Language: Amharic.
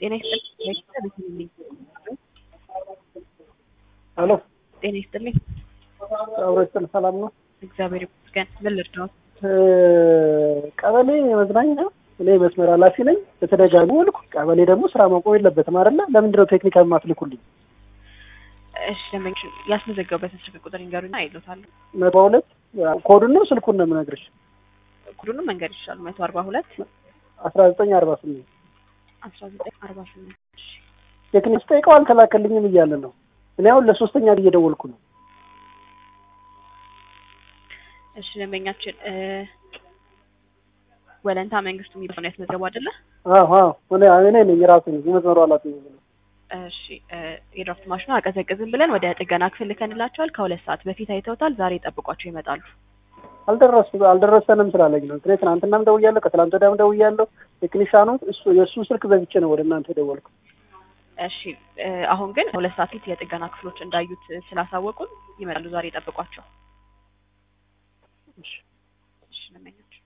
ጤና ይስጥልኝ። ቤተልኝ ሄሎ ጤና ይስጥልኝ። አብሮ ይስጥል። ሰላም ነው? እግዚአብሔር ይመስገን። ምን ልርዳዎት? ቀበሌ መዝናኛ እኔ መስመር ኃላፊ ነኝ። በተደጋጋሚ ወልኩ። ቀበሌ ደግሞ ስራ ማቆም የለበትም አይደለ? ለምንድን ነው ቴክኒካል የማትልኩልኝ? እሺ ደንበኞች ያስመዘገቡበትን ስልክ ቁጥር ይንገሩና አይሎታለሁ። መቶ ሁለት ኮዱን ነው ስልኩን ነው የምነግርሽ። ኩዱንም መንገድ ይችላሉ። መቶ አርባ ሁለት አስራ ዘጠኝ አርባ ስምንት አስራ ዘጠኝ አርባ ስምንት ቴክኒክ ስጠይቀው አልተላከልኝም እያለ ነው። እኔ አሁን ለሶስተኛ ጊዜ እየደወልኩ ነው። እሺ ደንበኛችን ወለንታ መንግስቱ የሚለው ነው ያስመዘገቡ አይደለ? አዎ አዎ፣ እኔ እኔ ነኝ ራሴ ነኝ የመስመሩ ኃላፊ ነኝ። እሺ የድራፍት ማሽኑ አቀዘቅዝም ብለን ወደ ጥገና ክፍል ልከንላቸዋል። ከሁለት ሰዓት በፊት አይተውታል። ዛሬ ጠብቋቸው ይመጣሉ። አልደረስ አልደረሰንም ስላለኝ ነው። እኔ ትናንትናም ደውያለሁ፣ ከትላንት ወዲያም ደውያለሁ። ቴክኒሻኑ እሱ የእሱ ስልክ ዘግቼ ነው ወደ እናንተ የደወልኩ። እሺ አሁን ግን ሁለት ሰዓት ፊት የጥገና ክፍሎች እንዳዩት ስላሳወቁን ይመጣሉ። ዛሬ ጠብቋቸው። እሺ እሺ ደንበኛችን